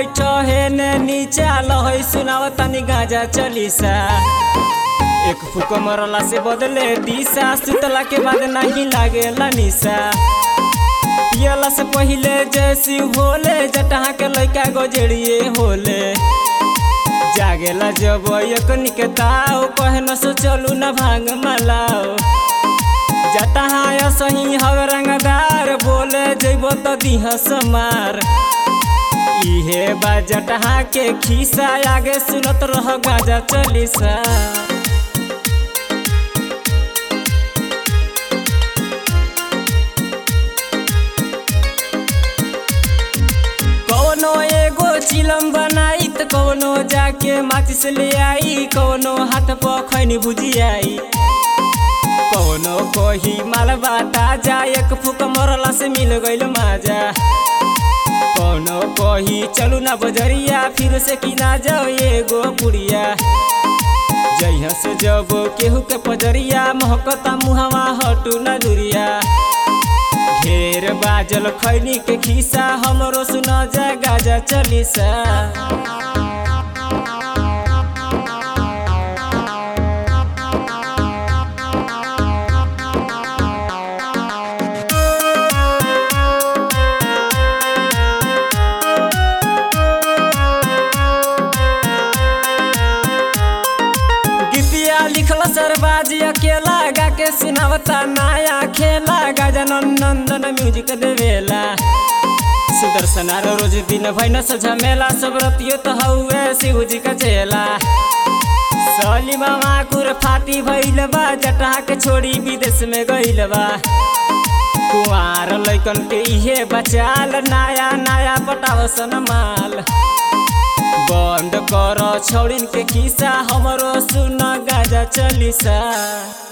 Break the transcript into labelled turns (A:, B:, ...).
A: बैठ हे ने नीचे लहै सुनाव तनी गाजा चलीसा एक फूक मरला से बदले दिशा सुतला के बाद नहीं लागेला निशा पियला से पहिले जैसी होले जटहा के लइका गजड़िए होले जागेला जब एक निकताओ कहन से चलू न भांग मलाओ जटहा सही हव रंगदार बोले जइबो त दिह समार इहे बा जटहा के खिसा आगे सुनत रह गाजा चलीसा कौनो एगो चिलम बनाई त कौनो जाके माचिस ले आई कौनो हाथ पर खैनी भुजियाई कौनो कोही मालबा ताजा एक फूक मरला से मिल गइल माजा कौनो कोही चलू ना बजरिया फिर से किना जाओ एगो पुड़िया जइहा से जब केहू के पजरिया महकता मुहवा हटू ना दुरिया ढेर बाजल खैनी के खिसा हमरो सुना जा गाजा चलीसा गीतिया लिखल सरबाजी अकेला गा के सुनावता नया खेला गजानन नंदन म्यूजिक देवेला सुदर्शन आरो रोज दिन भैन से झमेला सब रतियो तो हउए शिव जी का चेला सली मामा कुर फाटी भइल बा जटहा के छोड़ी विदेश में गइल बा कुआर लैकन के इहे बचाल नया नया पटावसन माल बंद कर छौड़िन के खिसा हमरो सुन गाजा चलीसा